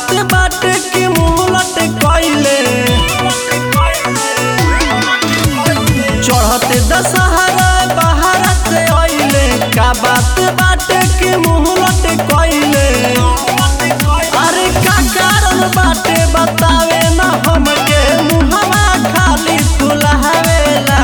बात बाटे की मुहलत कइले चढ़ते दशहरा बाहर से अइले का बात बाटे की मुहलत कइले अरे का कारण बाटे बतावे ना हमके मुहवा खाली फुलावेला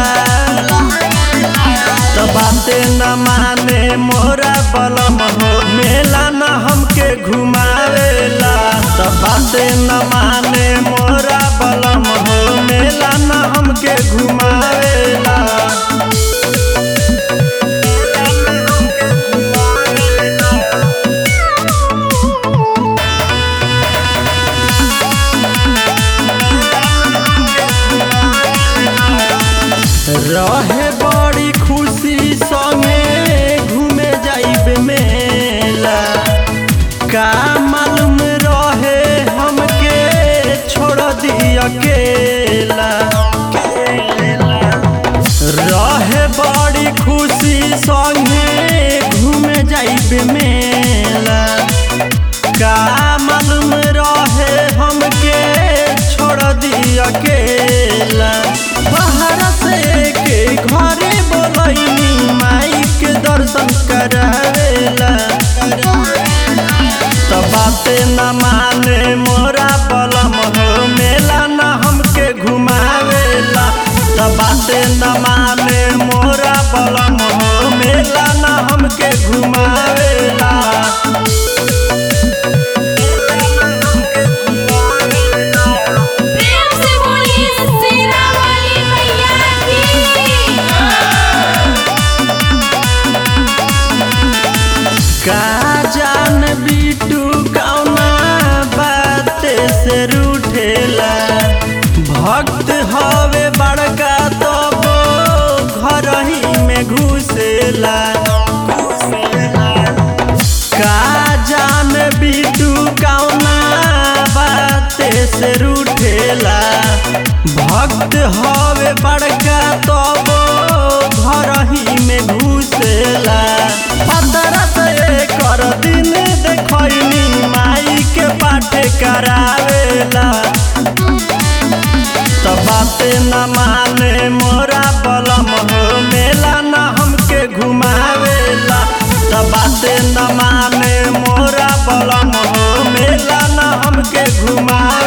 तो बाते न माने मोरा बलम हो मेला न हमके घुमावेला तो बाते न माने मोरा बलम हो मेला न हमके घुमावेला रहे बड़ी खुशी संगे घूमे जाइब मेला का मालूम रहे हमके छोड़ दी अकेला रहे बड़ी खुशी संगे घूमे जाइब मेला का मालूम रहे हमके छोड़ दी अकेला बाहर से के घरे बोलैनी माई के दर्शन करावेला तो बाते न माने मोरा बलम हो मेला न हमके घुमावेला तो बाते न माने मोरा बलम हो मेला न हमके घुमावेला प्रेम से बोलिए शेरा वाली मैया की का जान बिटू कौना बात से रूठेला भक्त हवे बड़का तब घर ही में घुसेला का जान बिटू कौना बात से रूठेला भक्त हवे बड़का तब घर ही में घुसेला पतरा से कर दिन देखनी माई के पाठ करावेला तो बाते न माने मोरा बलम हो मेला न हमके घुमावेला तो बाते न माने मोरा बलम हो मेला न हमके घुमा